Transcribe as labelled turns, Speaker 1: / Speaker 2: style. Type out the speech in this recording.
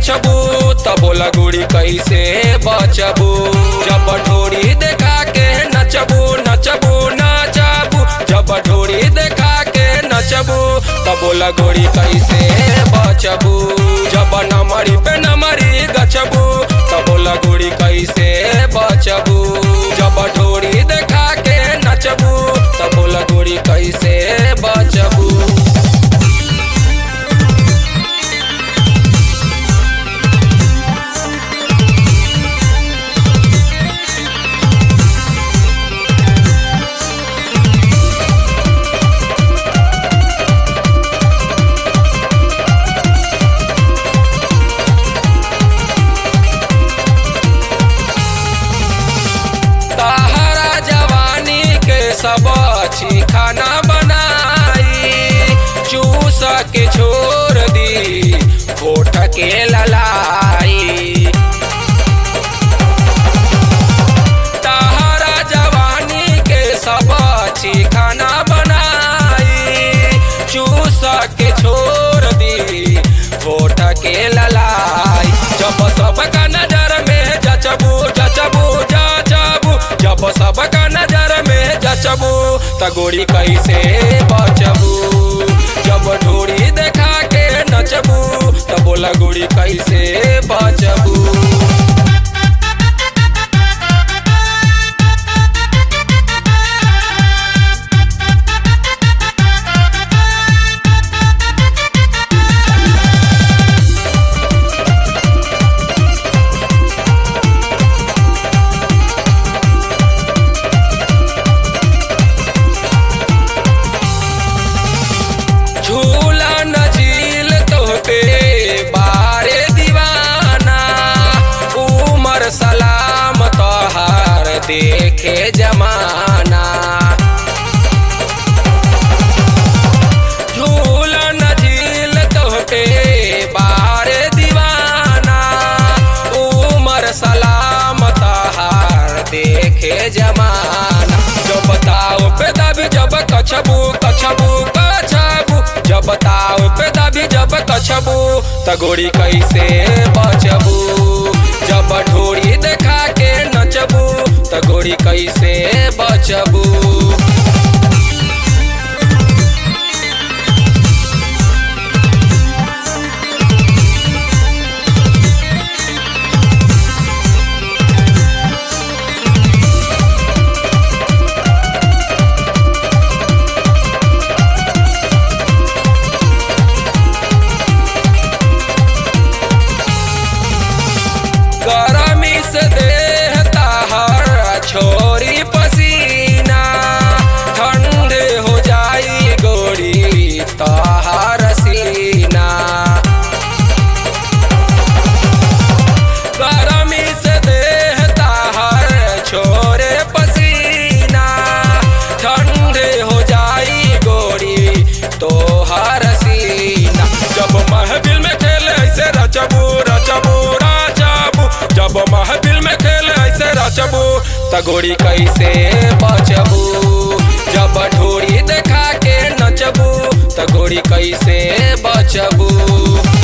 Speaker 1: गछबू त बोला गोरी कैसे बचबू जब ढोरी देखा के नचबू नचबू नचबू जब ढोरी देखा के नचबू त बोला गोरी कैसे बचबू जब नमरी पे नमरी गछबू त बोला गोरी कैसे बचबू जब ढोरी देखा के नचबू त बोला गोरी कैसे बचबू तहरा जवानी के सब अच्छी खाना बनाई चूस के छोड़ दी होठ के ललाई तहरा जवानी के सब अच्छी खाना बनाई चूस के छोड़ दी होठ के ललाई जब सबका नजर में जचबू जचबू जचबू जब सबका नजर में जचबू त गोरी कैसे बचबू जब ढोरी देखा के नचबू त बोला गोरी कैसे बचबू झूला न झील तोहते बारे दीवाना उमर सलाम तोहार देखे जमाना झूला न झील तोहते बारे दीवाना उमर सलाम तोहार देखे जमाना जो बताओ पे दबी जब कछबू कछबू कछबू जब बताओ पे दबी जब कछबू त गोरी कैसे बचबू जब ढोरी देखा के नचबू त गोरी कैसे बचबू गरमी से देह ताहर छोरी पसीना ठंडे हो जाई गोरी ताहर सीना गरमी से देह ताहर छोरे पसीना ठंडे हो जाई गोरी तोहर सीना जब महफिल में खेले ऐसे रचबू रचबू रचबू जब महफिल में खेले ऐसे रचबू त गोरी कैसे बचबू जब ढोरी देखा के नचबू त गोरी कैसे बचबू